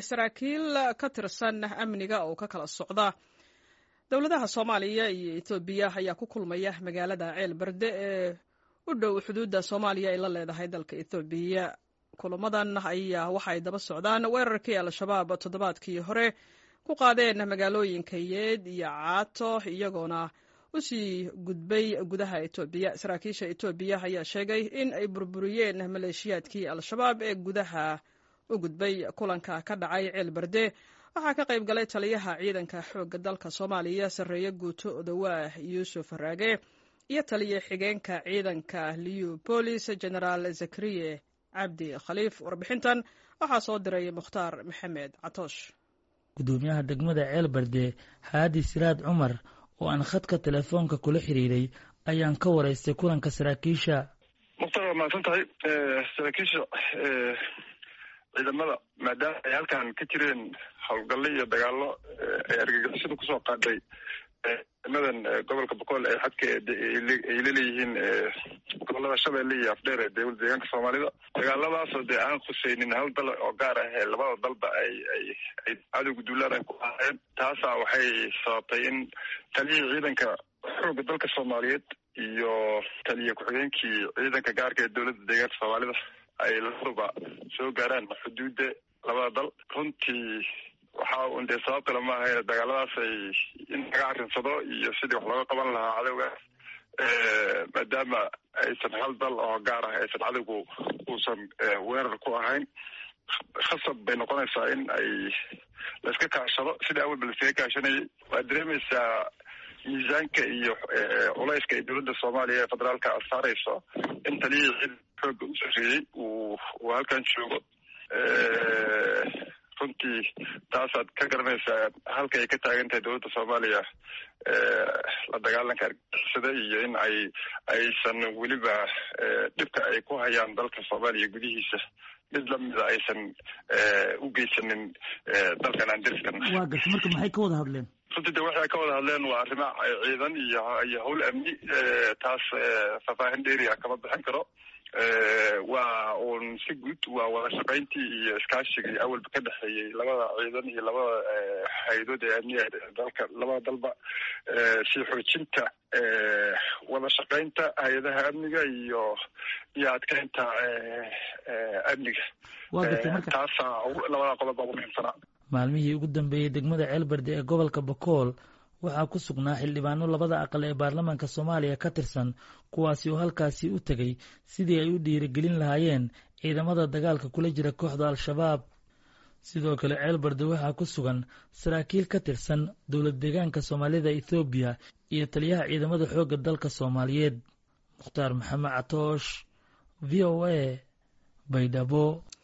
saraakiil ka tirsan amniga oo ka kala socda dowladaha soomaaliya iyo etoobiya ayaa ku kulmaya magaalada ceel berde ee u dhow xuduudda soomaaliya ay la leedahay dalka ethoobiya kulamadan ayaa waxa ay daba socdaan weerarkii al-shabaab toddobaadkii hore ku qaadeen magaalooyinka yeed iyo caato iyagoona usii gudbay gudaha etoobiya saraakiisha etoobiya ayaa sheegay in ay burburiyeen maleeshiyaadkii al-shabaab ee gudaha u gudbay kulanka ka dhacay ceel berde waxaa ka qayb galay taliyaha ciidanka xoogga dalka soomaaliya sarreeye guuto odawaah yuusuf raage iyo taliya xigeenka ciidanka liubolis genaraal zakariye cabdi khaliif warbixintan waxaa soo diray mukhtaar maxamed catoosh gudoomiyaha degmada ceel berde haadi siraad cumar oo aan khadka telefoonka kula xiriiray ayaan ka waraystay kulanka saraakiisha mukhtaar waa mahadsan tahay saraakiisha ciidamada maadaama ay halkan ka jireen howlgallo iyo dagaallo ay argagixisadu kusoo qaadhay ciidamadan gobolka boqol ee xadka ay laleeyihiin gobolada shabeelle iyo afdheer ee dowlad deegaanka soomaalida dagaaladaasoo dee aan khuseynin hal dal oo gaar ah ee labada dalba ay ay ay cadowga duulaan ay ku ahaayeen taasaa waxay sababtay in taliyihii ciidanka xoogga dalka soomaaliyeed iyo taliya ku-xigeenkii ciidanka gaarka ee dowladda deegaanka soomaalida ay labaduba soo gaaraan xuduudda labada dal runtii waxa un dee sabab kale maaha dagaaladaas ay in laga arrinsado iyo sidii wax looga qaban lahaa cadowgaas maadaama aysan hal dal oo gaar ah aysan cadowgu uusan weerar ku ahayn khasab bay noqonaysaa in ay laiska kaashado sidai awalba laiskaga kaashanayay waad dareemaysaa miisaanka iyo culayska ay dowladda soomaaliya ee federaalka saarayso in taliyihii ciidan xooga u sarreeyey uu uu halkan joogo runtii taasaad ka garanaysaa halka ay ka taagan tahay dowladda soomaaliya la dagaalanka argixisada iyo in ay aysan weliba dhibka ay ku hayaan dalka soomaaliya gudihiisa mid lamida aysan u geysanin dalkan aan deriskan waa garta marka maxay ka wada hadleen runtii de waxay ka wada hadleen waa arrimo ciidan iyo iyo howl amni taas faahfaahin dheeri ah kama bixin karo waa uun si guud waa wada shaqayntii iyo iskaashigii awalba ka dhexeeyey labada ciidan iyo labada hay-adood ee amniga dalka labada dalba si xoojinta wada shaqaynta hay-adaha amniga iyo iyo adkeynta amniga taasaa labada qodob baa ugu muhiimsanaa maalmihii ugu dambeeyey degmada ceelberde ee gobolka bokool waxaa ku sugnaa xildhibaano labada aqal ee baarlamaanka soomaaliya ka tirsan kuwaasi oo halkaasi u tegay sidii ay u dhiirigelin lahaayeen ciidamada dagaalka kula jira kooxda al-shabaab sidoo kale ceelberde waxaa ku sugan saraakiil ka tirsan dowlad deegaanka soomaalida ethoobiya iyo taliyaha ciidamada xoogga dalka soomaaliyeed mukhtaar maxamed catoosh v o a baydhabo